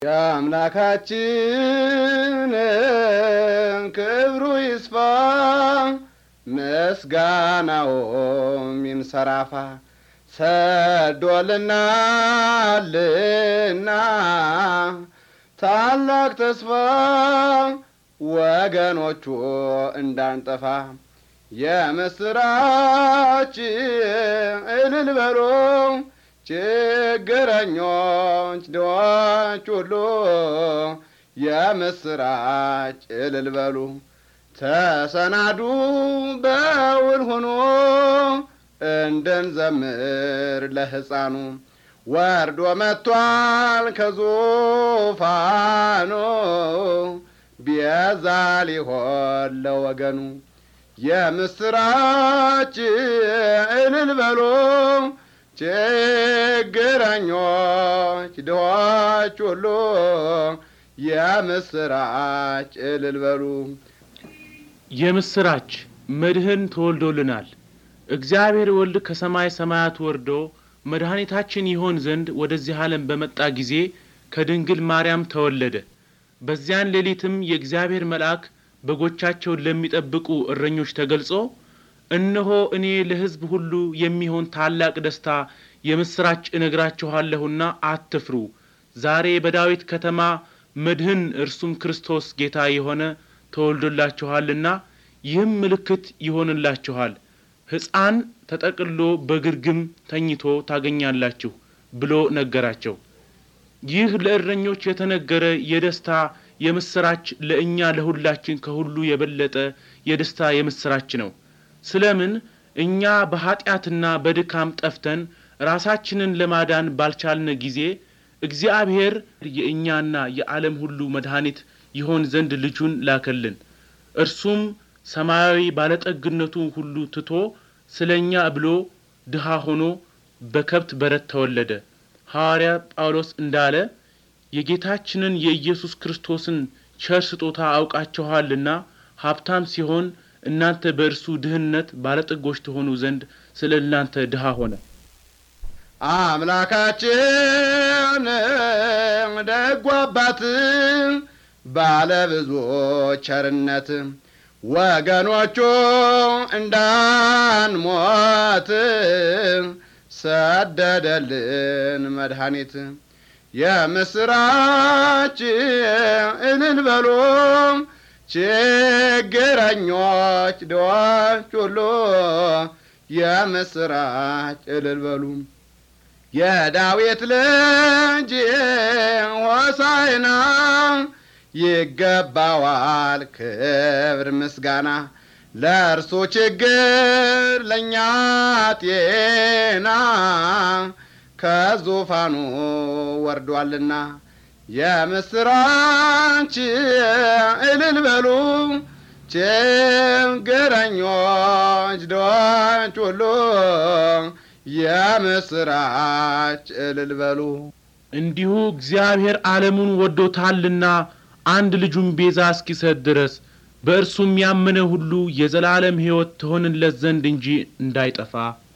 የአምላካችን ክብሩ ይስፋ ምስጋናውም ይንሰራፋ ሰዶልናልና ታላቅ ተስፋ ወገኖቹ እንዳንጠፋ የምስራች እልል በሉ ችግረኞች ድሆች ሁሉ የምስራች እልል በሉ ተሰናዱ በውል ሆኖ እንድንዘምር ለሕፃኑ ወርዶ መጥቷል ከዙፋኑ ቤዛ ሊሆን ለወገኑ የምስራች እልል በሉ ችግረኞች ድሆች ሁሉ የምስራች እልል በሉ። የምስራች መድህን ተወልዶልናል። እግዚአብሔር ወልድ ከሰማይ ሰማያት ወርዶ መድኃኒታችን ይሆን ዘንድ ወደዚህ ዓለም በመጣ ጊዜ ከድንግል ማርያም ተወለደ። በዚያን ሌሊትም የእግዚአብሔር መልአክ በጎቻቸውን ለሚጠብቁ እረኞች ተገልጾ እነሆ እኔ ለሕዝብ ሁሉ የሚሆን ታላቅ ደስታ የምስራች እነግራችኋለሁና አትፍሩ። ዛሬ በዳዊት ከተማ መድህን እርሱም ክርስቶስ ጌታ የሆነ ተወልዶላችኋልና ይህም ምልክት ይሆንላችኋል፣ ሕፃን ተጠቅሎ በግርግም ተኝቶ ታገኛላችሁ ብሎ ነገራቸው። ይህ ለእረኞች የተነገረ የደስታ የምስራች ለእኛ ለሁላችን ከሁሉ የበለጠ የደስታ የምስራች ነው። ስለምን እኛ በኀጢአትና በድካም ጠፍተን ራሳችንን ለማዳን ባልቻልን ጊዜ እግዚአብሔር የእኛና የዓለም ሁሉ መድኃኒት ይሆን ዘንድ ልጁን ላከልን። እርሱም ሰማያዊ ባለጠግነቱን ሁሉ ትቶ ስለ እኛ ብሎ ድሃ ሆኖ በከብት በረት ተወለደ። ሐዋርያ ጳውሎስ እንዳለ የጌታችንን የኢየሱስ ክርስቶስን ቸር ስጦታ አውቃችኋልና ሀብታም ሲሆን እናንተ በእርሱ ድህነት ባለጠጎች ትሆኑ ዘንድ ስለ እናንተ ድሃ ሆነ። አምላካችን ደጉ አባት ባለ ብዙ ቸርነት ወገኖቹ እንዳንሞት ሰደደልን መድኃኒት። የምስራች እልል በሉ ችግረኞች ድሆች ሁሉ የምስራች እልል በሉ። የዳዊት ልጅ ሆሳዕና ይገባዋል ክብር ምስጋና ለእርሱ ችግር ለእኛ ጤና ከዙፋኑ ወርዷልና የምስራች እልል በሉ ችግረኞች ድሆች ሁሉ የምስራች እልል በሉ። እንዲሁ እግዚአብሔር ዓለሙን ወዶታልና አንድ ልጁን ቤዛ እስኪሰጥ ድረስ በእርሱም ያመነ ሁሉ የዘላለም ሕይወት ትሆንለት ዘንድ እንጂ እንዳይጠፋ